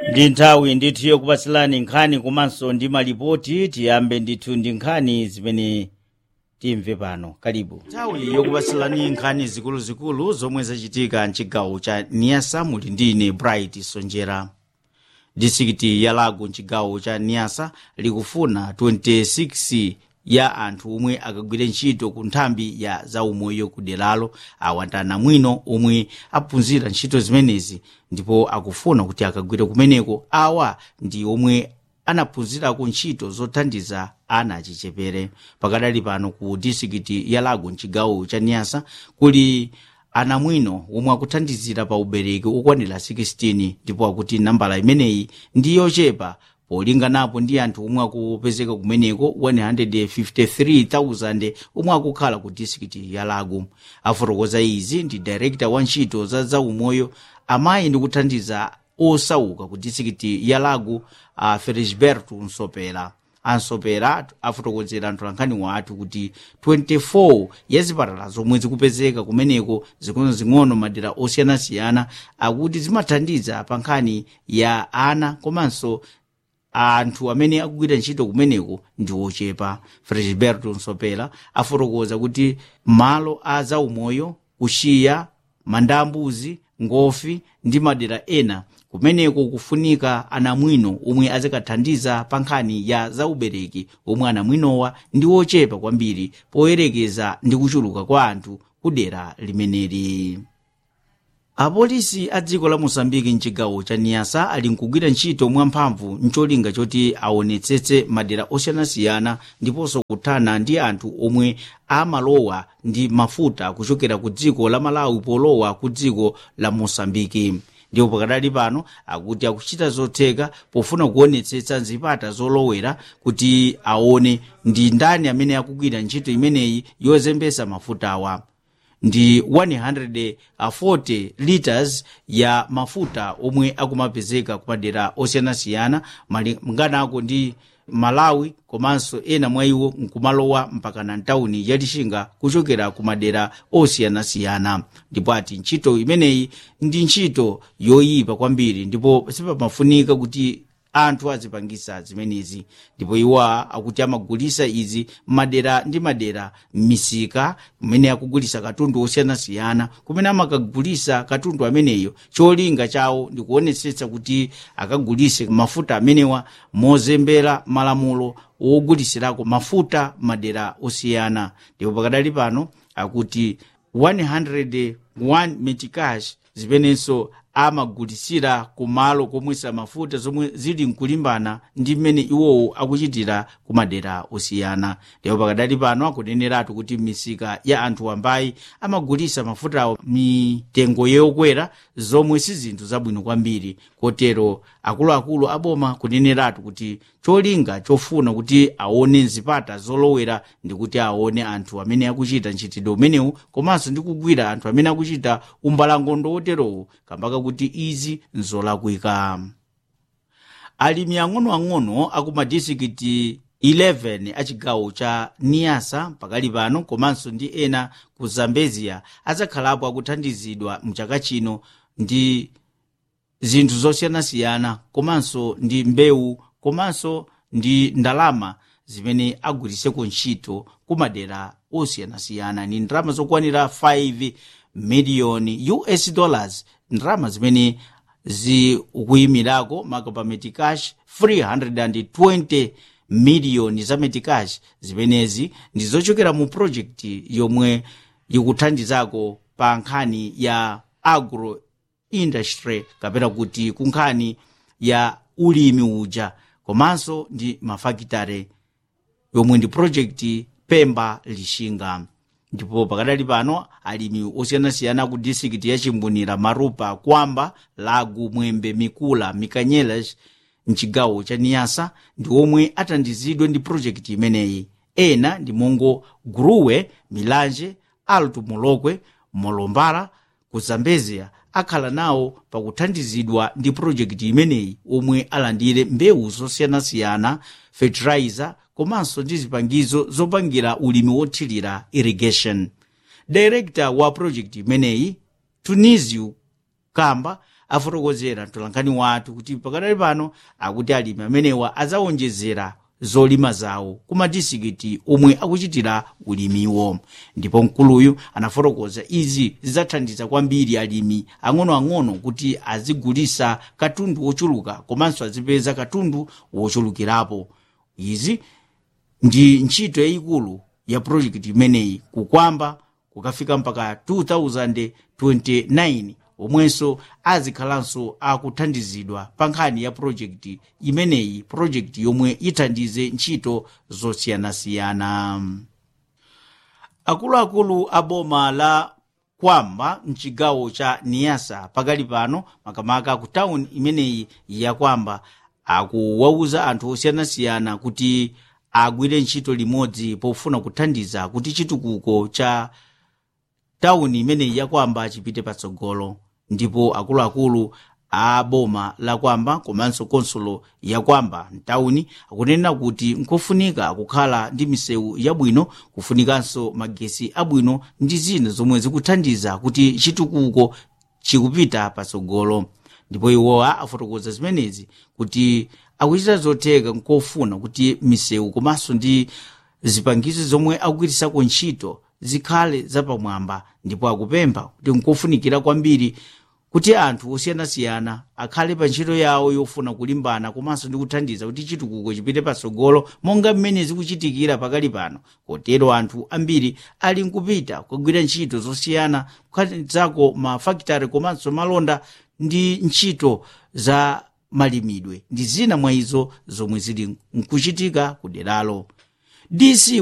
ndi nthawi ndithu yokupatsirani nkhani komanso ndi malipoti tiyambe ndithu ndi nkhani zimene timve pano kalibu nthawi yokupatsirani nkhani zikuluzikulu zomwe zachitika mchigawo cha niasa muli ndi ine bright sonjera distrikiti ya lago mchigawo cha niasa likufuna 26 ya anthu omwe akagwire ntchito ku nthambi ya zaumoyo ku deralo awandana mwino omwe aphunzira ntchito zimenezi ndipo akufuna kuti akagwire kumeneko awa ndi omwe anaphunzirako ntchito zothandiza ana achichepere pakadali pano ku distrikiti ya lago mchigawo cha niasa kuli ana mwino omwe akuthandizira pa ubereki okwanira 16 ndipo akuti nambala imeneyi ndi yochepa polinganapo ndi anthu omwe akupezeka kumeneko 153,000 omwe akukhala ku distrikiti ya lago afotokoza izi ndi director wa ntchito za zaumoyo amayi ndi kuthandiza osauka ku distrikiti ya lago uh, felisberto nsopera ansopera afotokozera mtolankhani wathu kuti 24 ya zipatala zomwe zikupezeka kumeneko zing'ono-zing'ono madera osiyanasiyana akuti zimathandiza pa nkhani ya ana komanso anthu amene akugwira ntchito kumeneko ndi ochepa felisberto nsopera afotokoza kuti malo a zaumoyo kuxiya manda ambuzi ngofi ndi madera ena kumeneko kufunika anamwino omwe azikathandiza pa nkhani ya zaubereki omwe anamwinowa ndi ochepa kwambiri poyerekeza ndi kuchuluka kwa anthu ku dera limeneli apolisi a dziko la mosambiki mchigawo cha niasa ali nkugwira ntchito mwamphamvu mcholinga choti aonetsetse madera osiyanasiyana ndiponso kuthana ndi anthu omwe amalowa ndi mafuta kuchokera ku dziko la malawi polowa ku dziko la mosambiki ndipo pakadali pano akuti akuchita zotheka pofuna kuonetsetsa zipata zolowera kuti aone ndi ndani amene akugwira ntchito imeneyi yozembesa mafutawa ndi 140 liters ya mafuta omwe akumapezeka kumadera osiyanasiyana malinganako ndi malawi komanso ena mwa iwo nkumalowa mpaka na ntawuni ya lixinga kuchokera ku madera osiyanasiyana ndipo ati ntchito imeneyi ndi ntchito yoyipa kwambiri ndipo sipamafunika kuti anthu azipangisa zimenezi ndipo iwa akuti amagulisa izi madera ndi madera m'misika kumene akugulisa katundu osiyanasiyana kumene amakagulisa katundu ameneyo cholinga chawo ndi kuonetsetsa kuti akagulise mafuta amenewa mozembera malamulo wogulisirako mafuta madera osiyana ndipo pakadali pano akuti 101 metikash zimenenso amagulisira kumalo komwesa mafuta zomwe zili mkulimbana ndi mmene iwowo akuchitira ku madera osiyana ndipo pakadali pano akuneneratu kuti misika ya anthu wambayi amagulisa mafutawo mitengo yokwera zomwe si zinthu zabwino kwambiri kotero akuluakulu aboma kuneneratu kuti cholinga chofuna kuti aone zipata zolowera ndi kuti aone anthu amene akuchita ntchitidwe umenewu komanso ndi kugwira anthu amene akuchita umbalangondo woterowu kambaka kuti izi nzolakwika alimi ang'onoang'ono aku madistrikiti 11 a chigawo cha niasa pakali pano komanso ndi ena ku zambezia azakhalapo akuthandizidwa mchaka chino ndi zinthu zosiyanasiyana komanso ndi mbewu komanso ndi ndalama zimene agwiriseko ntchito ku madera osiyanasiyana ni ndalama zokwanira 5 miliyoni us dollars ndalama zimene zikuyimirako makapa metikash 320 miliyoni za metikash zimenezi ndi zochokera mu projekti yomwe ikuthandizako pa nkhani ya agro industry kapena kuti ku nkhani ya ulimi uja komanso ndi mafakitare yomwe ndi projekti pemba lixinga ndipo pakadali pano alimi osiyanasiyana ku distrikiti ya chimbunira marupa kwamba lagu mwembe mikula mikanyelas mchigawo cha niyasa ndi omwe athandizidwe ndi projekti imeneyi ena ndi mongo guruwe milanje alto molokwe molombala ku zambezia akhala nawo pakuthandizidwa ndi projekti imeneyi omwe alandire mbewu zosiyanasiyana fertilizer komanso ndi zipangizo zopangira ulimi wothirira irrigation director wa project imeneyi tunisio kamba afotokozera mtolankhani wathu kuti pakadali pano akuti alimi amenewa adzawonjezera zolima zawo ku madisikiti omwe akuchitira ulimiwo ndipo mkuluyu anafotokoza izi zidzathandiza kwambiri alimi ang'onoang'ono kuti azigulisa katundu wochuluka komanso azipeza katundu wochulukirapo izi ndi ntchito yayikulu ya projekti imeneyi kukwamba kukafika mpaka 2029 omwenso azikhalanso akuthandizidwa pa nkhani ya projekti imeneyi projekti yomwe ithandize ntchito zosiyanasiyana akuluakulu a boma la kwamba mchigawo cha niyasa pakali pano makamaka ku tawuni imeneyi ya kwamba akuwauza anthu osiyanasiyana kuti agwire ntchito limodzi pofuna kuthandiza kuti chitukuko cha tawuni imeneyi ya kwamba chipite patsogolo ndipo akuluakulu a boma la kwamba komanso konsolo ya kwamba mtawuni akunena kuti nkofunika kukhala ndi misewu yabwino kufunikanso magesi abwino ndi zina zomwe zikuthandiza kuti chitukuko chikupita patsogolo ndipo iwowa afotokoza zimenezi kuti akuchita zotheka nkofuna kuti misewu komanso ndi zipangizo zomwe akugwirisako ntchito zikhale zapamwamba ndipo akupempha kuti nkofunikira kwambiri kuti anthu osiyanasiyana akhale pa ntchito yawo yofuna kulimbana komanso ndi kuthandiza kuti chitukuko chipite patsogolo monga mmene zikuchitikira pakali pano kotero anthu ambiri ali nkupita kugwira ntchito zosiyana kukhatizako mafakitare komanso malonda ndi ntchito za malimidwe ndi zina mwa izo zomwe zili nkuchitika ku deralo dc